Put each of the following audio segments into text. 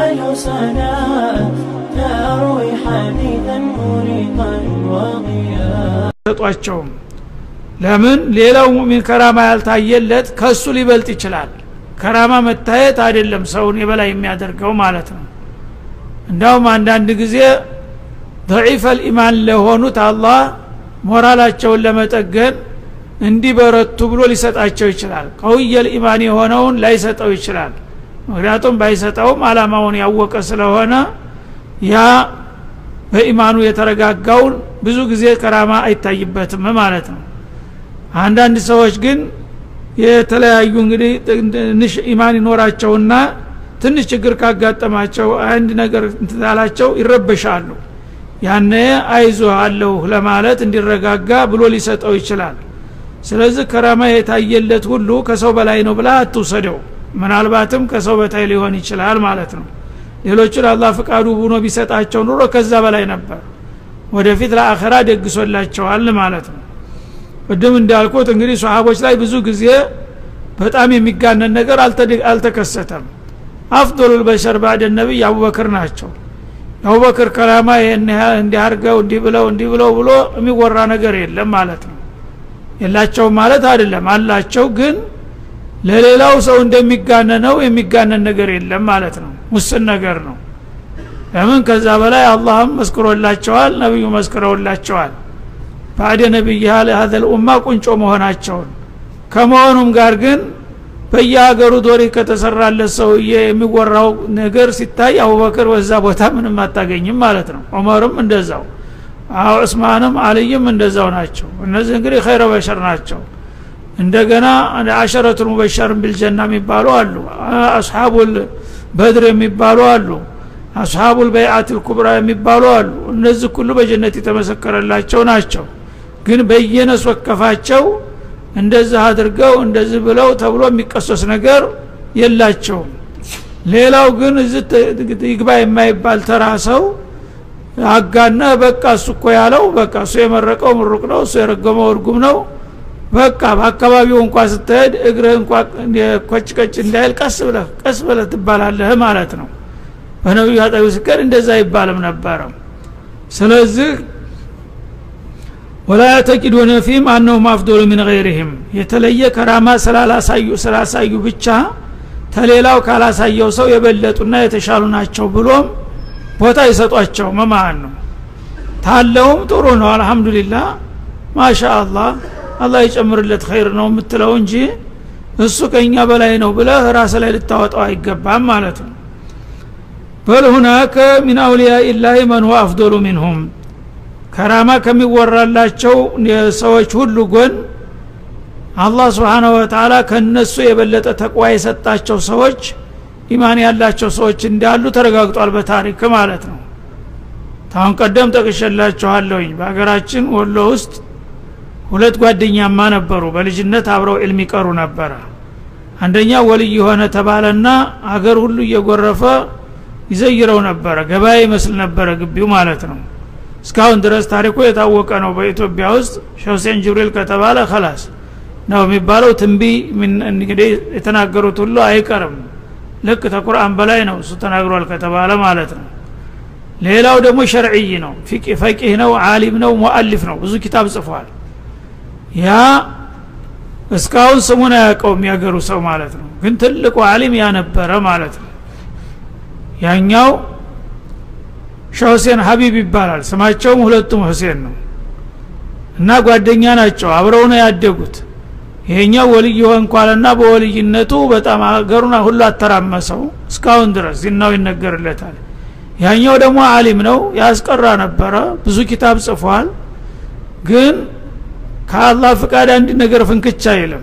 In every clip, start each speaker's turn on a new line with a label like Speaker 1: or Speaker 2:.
Speaker 1: سناء تروي حديثا مريقا وضياء
Speaker 2: ሰጧቸውም ለምን ሌላው ሙእሚን ከራማ ያልታየለት ከሱ ሊበልጥ ይችላል ከራማ መታየት አይደለም ሰውን የበላይ የሚያደርገው ማለት ነው እንዳውም አንዳንድ ጊዜ ደዒፈ ልኢማን ለሆኑት አላህ ሞራላቸውን ለመጠገን እንዲበረቱ ብሎ ሊሰጣቸው ይችላል ቀውየ ልኢማን የሆነውን ላይሰጠው ይችላል ምክንያቱም ባይሰጠውም አላማውን ያወቀ ስለሆነ ያ በኢማኑ የተረጋጋውን ብዙ ጊዜ ከራማ አይታይበትም ማለት ነው አንዳንድ ሰዎች ግን የተለያዩ እንግዲህ ትንሽ ኢማን ይኖራቸውና ትንሽ ችግር ካጋጠማቸው አንድ ነገር እንትላላቸው ይረበሻሉ ያነ አይዞ አለሁ ለማለት እንዲረጋጋ ብሎ ሊሰጠው ይችላል ስለዚህ ከራማ የታየለት ሁሉ ከሰው በላይ ነው ብላ አትውሰደው ምናልባትም ከሰው በታይ ሊሆን ይችላል ማለት ነው ሌሎቹን አላህ ፍቃዱ ቡኖ ቢሰጣቸው ኑሮ ከዛ በላይ ነበር ወደፊት ለአኸራ ደግሶላቸዋል ማለት ነው ቅድም እንዳልኩት እንግዲህ ሰሃቦች ላይ ብዙ ጊዜ በጣም የሚጋነን ነገር አልተከሰተም አፍዶሉ ልበሸር ባዕደ ነቢይ አቡበክር ናቸው የአቡበክር ከላማ ይህን እንዲያርገው እንዲህ ብለው እንዲህ ብለው ብሎ የሚወራ ነገር የለም ማለት ነው የላቸውም ማለት አይደለም አላቸው ግን ለሌላው ሰው እንደሚጋነነው የሚጋነን ነገር የለም ማለት ነው ውስን ነገር ነው ለምን ከዛ በላይ አላህም መስክሮላቸዋል ነቢዩ መስክረውላቸዋል ባዕደ ነቢይ ሀዘል ኡማ ቁንጮ መሆናቸውን ከመሆኑም ጋር ግን በየሀገሩ ዶሪ ከተሰራለት ሰውዬ የሚወራው ነገር ሲታይ አቡበክር በዛ ቦታ ምንም አታገኝም ማለት ነው ዑመርም እንደዛው ዑስማንም አልይም እንደዛው ናቸው እነዚህ እንግዲህ ኸይረ በሸር ናቸው እንደገና አሸረቱል ሙበሸርን ቢልጀና የሚባሉ አሉ አስሓቡል በድር የሚባሉ አሉ አስሓቡል በይአት ልኩብራ የሚባሉ አሉ እነዚህ ሁሉ በጀነት የተመሰከረላቸው ናቸው ግን በየነስ ወከፋቸው እንደዚህ አድርገው እንደዚህ ብለው ተብሎ የሚቀሶስ ነገር የላቸውም ሌላው ግን እዚህ ይግባ የማይባል ተራ ሰው አጋነ በቃ እሱ እኮ ያለው በቃ እሱ የመረቀው ምሩቅ ነው እሱ የረገመው እርጉም ነው በቃ በአካባቢው እንኳ ስትሄድ እግርህ እንኳ ኮጭ ቀጭ እንዳይል ቀስ ብለህ ቀስ ብለህ ትባላለህ ማለት ነው በነቢዩ አጠቢ ስከር እንደዛ አይባልም ነበረ ስለዚህ ወላ ያተቂዱነ ፊህም አነሁም አፍዶሉ ሚን ገይሪህም የተለየ ከራማ ስላላሳዩ ስላሳዩ ብቻ ተሌላው ካላሳየው ሰው የበለጡና የተሻሉ ናቸው ብሎም ቦታ ይሰጧቸው መማን ነው ታለውም ጥሩ ነው አልহামዱሊላህ ማሻ አላህ አላህ ይጨምርለት ኸይር ነው የምትለው እንጂ እሱ ከኛ በላይ ነው ብለህ ራስ ላይ ልታወጣው አይገባም ማለት ነው በል ሁናከ ሚን አውሊያ ኢላሂ መን ሁወ አፍዶሉ ሚንሁም ከራማ ከሚወራላቸው ሰዎች ሁሉ ጎን አላህ ስብሓናሁ ወተላ ከነሱ የበለጠ ተቅዋ የሰጣቸው ሰዎች ኢማን ያላቸው ሰዎች እንዳሉ ተረጋግጧል በታሪክ ማለት ነው ታሁን ቀደም ጠቅሸላችኋለሁኝ በሀገራችን ወሎ ውስጥ ሁለት ጓደኛማ ነበሩ በልጅነት አብረው ዕልም ይቀሩ ነበረ አንደኛ ወልይ የሆነ ተባለና አገር ሁሉ እየጎረፈ ይዘይረው ነበረ ገበያ ይመስል ነበረ ግቢው ማለት ነው እስካሁን ድረስ ታሪኩ የታወቀ ነው በኢትዮጵያ ውስጥ ሸውሴን ጅብሪል ከተባለ ከላስ ነው የሚባለው ትንቢ እንግዲህ የተናገሩት ሁሉ አይቀርም ልክ ተቁርአን በላይ ነው እሱ ተናግሯል ከተባለ ማለት ነው ሌላው ደግሞ ሸርዕይ ነው ፈቂህ ነው አሊም ነው ሙአሊፍ ነው ብዙ ኪታብ ጽፏል ያ እስካሁን ስሙን አያውቀውም ያገሩ ሰው ማለት ነው ግን ትልቁ አሊም ያነበረ ማለት ነው ያኛው ሸህ ሁሴን ሀቢብ ይባላል ስማቸውም ሁለቱም ሁሴን ነው እና ጓደኛ ናቸው አብረው ነው ያደጉት ይሄኛው ወልይ ሆንኳልና በወልይነቱ በጣም ሀገሩን ሁሉ አተራመሰው እስካሁን ድረስ ዚናው ይነገርለታል ያኛው ደግሞ አሊም ነው ያስቀራ ነበረ ብዙ ኪታብ ጽፏል ግን ከአላህ ፍቃድ አንድ ነገር ፍንክቻ አይልም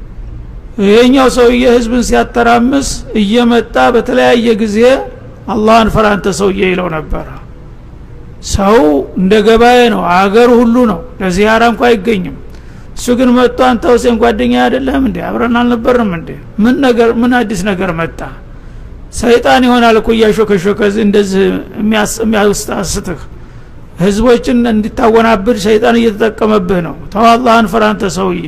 Speaker 2: ይሄኛው ሰውዬ ህዝብን ሲያተራምስ እየመጣ በተለያየ ጊዜ አላህን ፈራንተ ሰውዬ ይለው ነበረ ሰው እንደ ገባኤ ነው አገር ሁሉ ነው ለዚያራ እንኳ አይገኝም እሱ ግን መጥቶ አንተ ሁሴን ጓደኛ አይደለም እንዴ አብረን አልነበርም እንዴ ምን ነገር ምን አዲስ ነገር መጣ ሰይጣን ይሆናል እኮ እያሾከሾከ እንደዚህ የሚያስታስትህ ህዝቦችን እንዲታወናብድ ሰይጣን እየተጠቀመብህ ነው ተው አላህን ፍራንተ ሰውዬ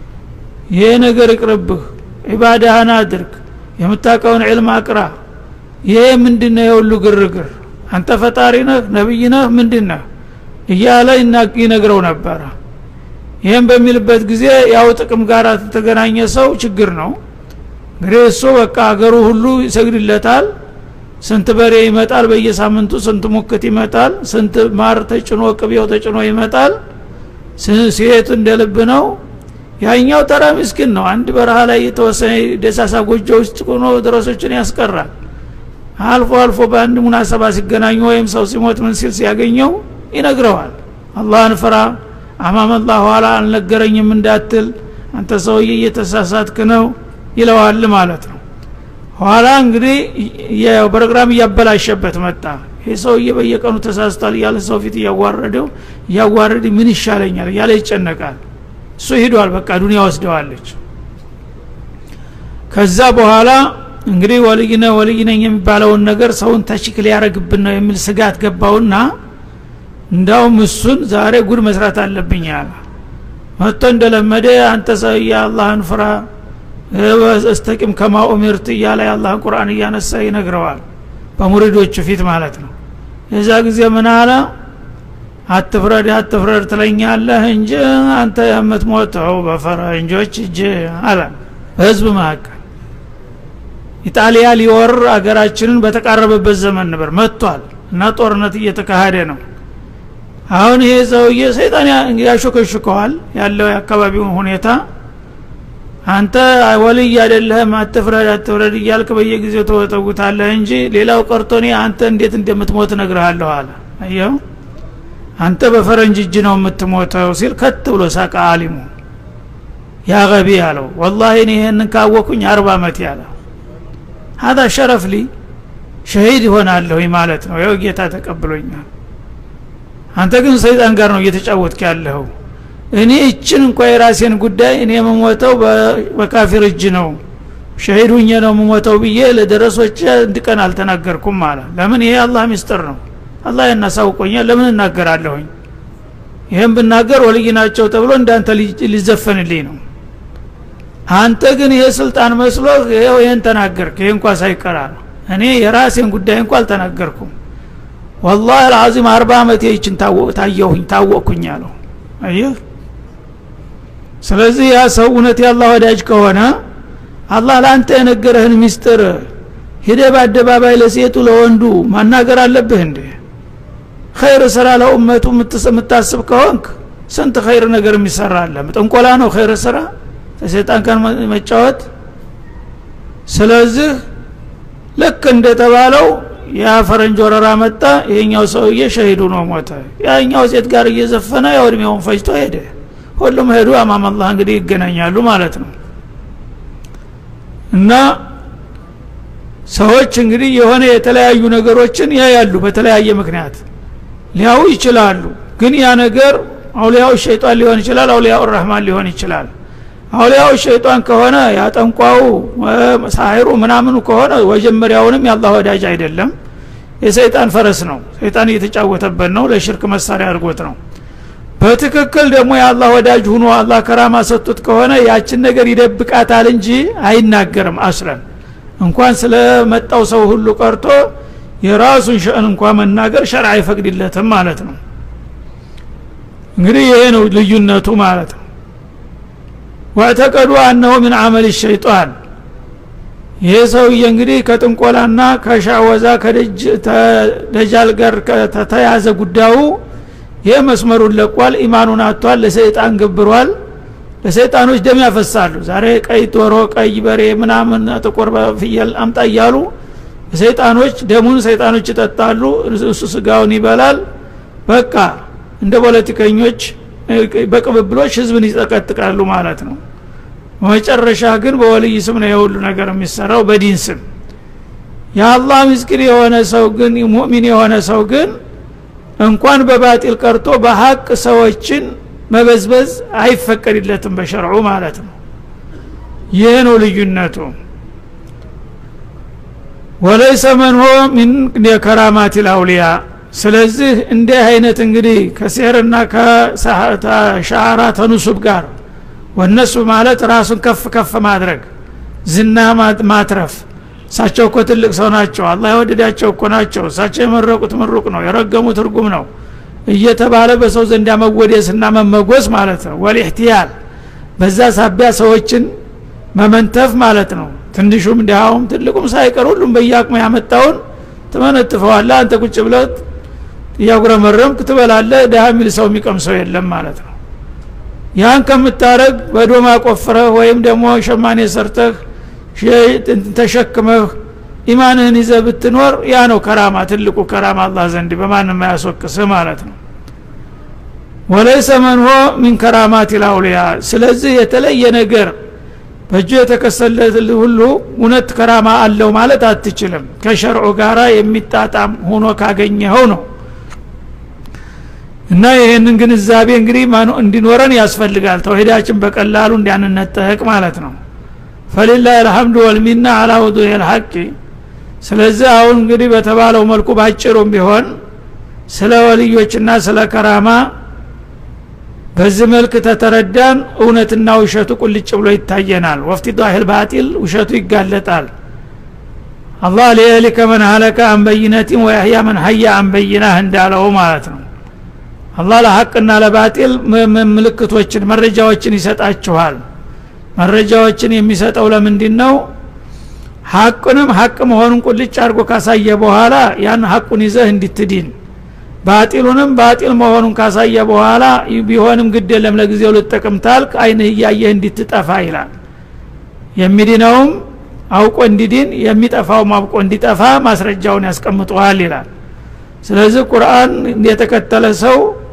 Speaker 2: ይሄ ነገር ይቅርብህ ኢባዳህን አድርግ የምታቀውን ዕልም አቅራ ይሄ ምንድን ነው የሁሉ ግርግር አንተ ፈጣሪ ነህ ነቢይ ነህ ምንድን ነህ እያለ ይነግረው ነበረ ይህም በሚልበት ጊዜ ያው ጥቅም ጋር ተገናኘ ሰው ችግር ነው እንግዲህ እሱ በቃ አገሩ ሁሉ ይሰግድለታል ስንት በሬ ይመጣል በየሳምንቱ ስንት ሙክት ይመጣል ስንት ማር ተጭኖ ቅቤው ተጭኖ ይመጣል ሴት እንደ ልብ ነው ያኛው ተራ ምስኪን ነው አንድ በረሃ ላይ የተወሰነ ደሳሳ ጎጆ ውስጥ ሆኖ ድረሶችን ያስቀራል አልፎ አልፎ በአንድ ሙናሰባ ሲገናኙ ወይም ሰው ሲሞት ምን ሲል ሲያገኘው ይነግረዋል አላህን ፍራ አማመላ ኋላ አልነገረኝም እንዳትል አንተ ሰውዬ እየተሳሳትክ ነው ይለዋል ማለት ነው ኋላ እንግዲህ ፕሮግራም እያበላሸበት መጣ ይህ ሰውዬ በየቀኑ ተሳስቷል እያለ ሰው ፊት እያዋረደው እያዋረድ ምን ይሻለኛል እያለ ይጨነቃል እሱ ሂዷል በቃ ዱኒያ ወስደዋለች ከዛ በኋላ እንግዲህ ወልይነ ወልይ ነኝ የሚባለውን ነገር ሰውን ተሽክ ሊያረግብን ነው የሚል ስጋት ገባውና እንዳውም እሱን ዛሬ ጉድ መስራት አለብኝ አለ መጥቶ እንደለመደ አንተ ሰውዬ አላህን ፍራ እስተቂም ከማ ኡሚርት እያለ የአላህን ቁርአን እያነሳ ይነግረዋል በሙሪዶቹ ፊት ማለት ነው የዛ ጊዜ ምን አለ አትፍረድ አትፍረድ ትለኛለህ እንጂ አንተ የምትሞተው በፈረንጆች እጅ አለ በህዝብ መካከል ኢጣሊያ ሊወር አገራችንን በተቃረበበት ዘመን ነበር መጥቷል እና ጦርነት እየተካሄደ ነው አሁን ይሄ ሰውዬ ሰይጣን ያሾከሽከዋል ያለው የአካባቢውን ሁኔታ አንተ ወልይ አይደለህም አትፍረድ አትፍረድ እያልክ በየጊዜው ተወጠጉታለህ እንጂ ሌላው ቀርቶ እኔ አንተ እንዴት እንደምትሞት እነግርሃለሁ አለ አየው አንተ በፈረንጅ እጅ ነው የምትሞተው ሲል ከት ብሎ ሳቀ አሊሙ ያ ገቢ አለው ወላሂ እኔ ይህንን ካወኩኝ አርባ ዓመት ያለ ሀዛ ሸረፍ ሊ ሸሂድ ይሆናለሁ ማለት ነው ያው ጌታ ተቀብሎኛል አንተ ግን ሰይጣን ጋር ነው እየተጫወትክ ያለኸው እኔ እችን እንኳ የራሴን ጉዳይ እኔ የምሞተው በካፊር እጅ ነው ሸሂድ ሁኜ ነው የምሞተው ብዬ ለደረሶች አንድ ቀን አልተናገርኩም አለ ለምን ይሄ አላህ ሚስጥር ነው አላህ ያናሳውቆኛል ለምን እናገራለሁኝ ይህም ብናገር ወልይ ናቸው ተብሎ እንዳንተ ሊዘፈንልኝ ነው አንተ ግን ይሄ ስልጣን መስሎ ይኸው ይህን ተናገርክ ይህ እንኳ ሳይቀራ ነው እኔ የራሴን ጉዳይ እንኳ አልተናገርኩም ወላህ አልዓዚም አርባ ዓመት ይችን ታየሁኝ ታወቅኩኝ አለው አየህ ስለዚህ ያ ሰው እውነት ያላህ ወዳጅ ከሆነ አላህ ለአንተ የነገረህን ሚስጥር ሂደ በአደባባይ ለሴቱ ለወንዱ ማናገር አለብህ እንዴ ኸይር ስራ ለኡመቱ የምታስብ ከሆንክ ስንት ኸይር ነገር የሚሰራ አለ ጥንቆላ ነው ኸይር ስራ ከሴጣን ጋር መጫወት ስለዚህ ልክ እንደተባለው ያ ፈረንጅ ወረራ መጣ ይሄኛው ሰውዬ ሸሂዱ ነው ሞተ ያኛው ሴት ጋር እየዘፈነ ያው እድሜውን ፈጅቶ ሄደ ሁሉም ሄዱ አማመላህ እንግዲህ ይገናኛሉ ማለት ነው እና ሰዎች እንግዲህ የሆነ የተለያዩ ነገሮችን ያያሉ በተለያየ ምክንያት ሊያው ይችላሉ ግን ያ ነገር አውሊያው ሸይጣን ሊሆን ይችላል አውሊያው ረህማን ሊሆን ይችላል አውሊያው ሸይጣን ከሆነ ያጠንቋው ሳይሩ ምናምኑ ከሆነ መጀመሪያውንም የአላህ ወዳጅ አይደለም የሰይጣን ፈረስ ነው ሰይጣን እየተጫወተበት ነው ለሽርክ መሳሪያ አድርጎት ነው በትክክል ደግሞ የአላህ ወዳጅ ሁኖ አላህ ከራማ ሰጡት ከሆነ ያችን ነገር ይደብቃታል እንጂ አይናገርም አስለን እንኳን ስለመጣው ሰው ሁሉ ቀርቶ የራሱን ሸእን እንኳ መናገር ሸርዕ አይፈቅድለትም ማለት ነው እንግዲህ ይሄ ነው ልዩነቱ ማለት ነው ወዕተቀዱ አነሁ ምን አመል ሸይጣን ይሄ ሰውዬ እንግዲህ ከጥንቆላና ከሻወዛ ከደጃል ጋር ከተያዘ ጉዳዩ ይሄ መስመሩን ለቋል ኢማኑን አጥቷል ለሰይጣን ገብሯል ለሰይጣኖች ደም ያፈሳሉ ዛሬ ቀይ ዶሮ ቀይ በሬ ምናምን ጥቁር ፍየል አምጣ እያሉ ሰይጣኖች ደሙን ሰይጣኖች ይጠጣሉ እሱ ስጋውን ይበላል በቃ እንደ ፖለቲከኞች በቅብብሎች ህዝብን ይጠቀጥቃሉ ማለት ነው በመጨረሻ ግን በወልይ ስም ነው የሁሉ ነገር የሚሰራው በዲን ስም የአላህ ምስኪን የሆነ ሰው ግን ሙእሚን የሆነ ሰው ግን እንኳን በባጢል ቀርቶ በሀቅ ሰዎችን መበዝበዝ አይፈቀድለትም በሸርዑ ማለት ነው ይህ ነው ልዩነቱ ወለይሰ መንሆ ሚን የከራማት ልአውሊያ ስለዚህ እንዲህ አይነት እንግዲህ ከሴርና ከሻራ ተኑሱብ ጋር ወነሱ ማለት ራሱን ከፍ ከፍ ማድረግ ዝና ማትረፍ እሳቸው እኮ ትልቅ ሰው ናቸው አላህ የወደዳቸው እኮ ናቸው እሳቸው የመረቁት ምሩቅ ነው የረገሙት እርጉም ነው እየተባለ በሰው ዘንዳ መወደስና መመጎስ ማለት ነው ወልኢህትያል በዛ ሳቢያ ሰዎችን መመንተፍ ማለት ነው ትንሹም ድሃውም ትልቁም ሳይቀር ሁሉም በየአቅሙ ያመጣውን ትመነጥፈዋለ አንተ ቁጭ ብለት እያጉረመረምክ ትበላለ ድሃ የሚል ሰው የሚቀምሰው የለም ማለት ነው ያን ከምታረግ በዶማ ቆፍረህ ወይም ደግሞ ሸማኔ ሰርተህ ተሸክመህ ኢማንህን ይዘ ብትኖር ያ ነው ከራማ ትልቁ ከራማ አላህ ዘንድ በማንም አያስወቅስህ ማለት ነው ወለይሰ መንሆ ሚን ከራማት ልአውሊያ ስለዚህ የተለየ ነገር በእጁ የተከሰለት ሁሉ እውነት ከራማ አለው ማለት አትችልም ከሸርዑ ጋራ የሚጣጣም ሆኖ ካገኘኸው ነው እና ይህንን ግንዛቤ እንግዲህ እንዲኖረን ያስፈልጋል ተውሂዳችን በቀላሉ እንዲያንነጠቅ ማለት ነው ፈሊላህ አልሐምዱ ወልሚና አላ ውዱህ ልሐቂ ስለዚህ አሁን እንግዲህ በተባለው መልኩ ባጭሩም ቢሆን ስለ ወልዮችና ስለ ከራማ በዚህ መልክ ተተረዳን እውነትና ውሸቱ ቁልጭ ብሎ ይታየናል ወፍቲ ዳሂል ባጢል ውሸቱ ይጋለጣል አላህ ሊየሊከ መን ሀለከ አንበይነቲን ወያህያ መን ሀያ አንበይናህ እንዳለው ማለት ነው አላህ ለሀቅና ለባጢል ምልክቶችን መረጃዎችን ይሰጣችኋል መረጃዎችን የሚሰጠው ለምንድን ነው ሀቁንም ሀቅ መሆኑን ቁልጭ አድርጎ ካሳየ በኋላ ያን ሀቁን ይዘህ እንድትድን ባጢሉንም ባጢል መሆኑን ካሳየ በኋላ ቢሆንም ግድ የለም ለጊዜው ልጠቅም ታልክ አይንህ እያየህ እንድትጠፋ ይላል የሚድነውም አውቆ እንዲድን የሚጠፋውም አውቆ እንዲጠፋ ማስረጃውን ያስቀምጠዋል ይላል ስለዚህ ቁርአን የተከተለ ሰው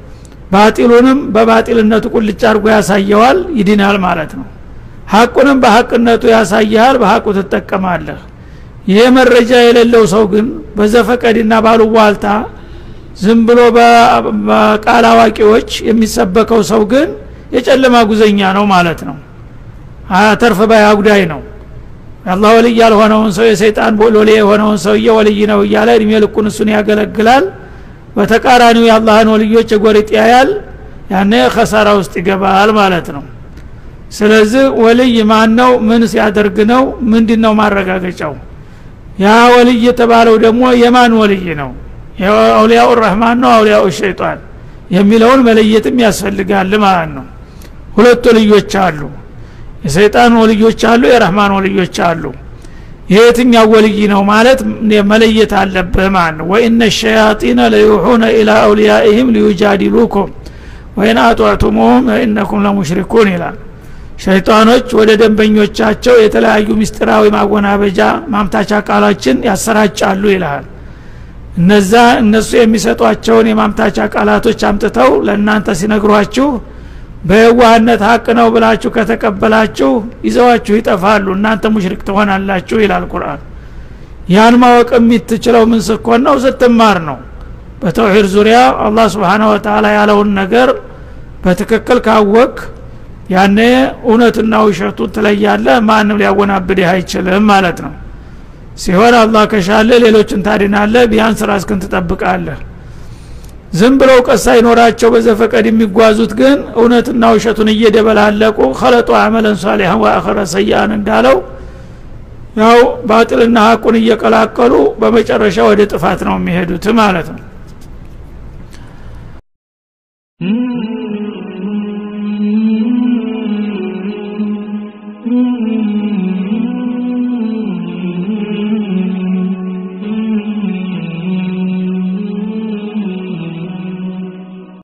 Speaker 2: ባጢሉንም በባጢልነቱ ቁልጭ አድርጎ ያሳየዋል ይድናል ማለት ነው ሀቁንም በሀቅነቱ ያሳይሃል በሀቁ ትጠቀማለህ ይሄ መረጃ የሌለው ሰው ግን በዘፈቀድና ባሉቧልታ ዝም ብሎ በቃል አዋቂዎች የሚሰበከው ሰው ግን የጨለማ ጉዘኛ ነው ማለት ነው አተርፍ ባይ አጉዳይ ነው አላህ ወልይ ያልሆነውን ሰው የሰይጣን ሎሌ የሆነውን ሰውዬ ወልይ ነው እያለ እድሜ ልኩን እሱን ያገለግላል በተቃራኒው የአላህን ወልዮች የጎሪጥ ያያል ያነ ከሳራ ውስጥ ይገባል ማለት ነው ስለዚህ ወልይ ማን ነው ምን ሲያደርግ ነው ምንድን ነው ማረጋገጫው ያ ወልይ የተባለው ደግሞ የማን ወልይ ነው አውሊያው ረህማን ነው አውሊያው ሸይጣን የሚለውን መለየትም ያስፈልጋል ማለት ነው ሁለት ወልዮች አሉ የሰይጣን ወልዮች አሉ የረህማን ወልዮች አሉ የየትኛው ወልይ ነው ማለት መለየት አለብህ ማለት ነው ወኢነ ሸያጢነ ለዩሑነ ኢላ አውሊያኢህም ሊዩጃዲሉኩም ወይን አጧዕቱሙሁም ኢነኩም ለሙሽሪኩን ይላል ሸይጣኖች ወደ ደንበኞቻቸው የተለያዩ ምስጢራዊ ማጎናበጃ ማምታቻ ቃሎችን ያሰራጫሉ ይልሃል እነዛ እነሱ የሚሰጧቸውን የማምታቻ ቃላቶች አምጥተው ለእናንተ ሲነግሯችሁ በየዋህነት ሀቅ ነው ብላችሁ ከተቀበላችሁ ይዘዋችሁ ይጠፋሉ እናንተ ሙሽሪክ ትሆናላችሁ ይላል ቁርአን ያን ማወቅ የምትችለው ምን ስኮን ነው ስትማር ነው በተውሂድ ዙሪያ አላህ ስብሓነ ወተላ ያለውን ነገር በትክክል ካወቅ ያኔ እውነትና ውሸቱን ትለያለህ ማንም ሊያወናብድህ አይችልም ማለት ነው ሲሆን አላህ ከሻለ ሌሎችን ታድናለህ ቢያንስ ራስክን ትጠብቃለህ ዝም ብለው ቀስ ሳይኖራቸው በዘፈቀድ የሚጓዙት ግን እውነትና ውሸቱን እየደበላለቁ ከለጡ አመለን ሳሊሐን ወአኸረ ሰይአን እንዳለው ያው ባጥልና ሀቁን እየቀላቀሉ በመጨረሻ ወደ ጥፋት ነው የሚሄዱት ማለት ነው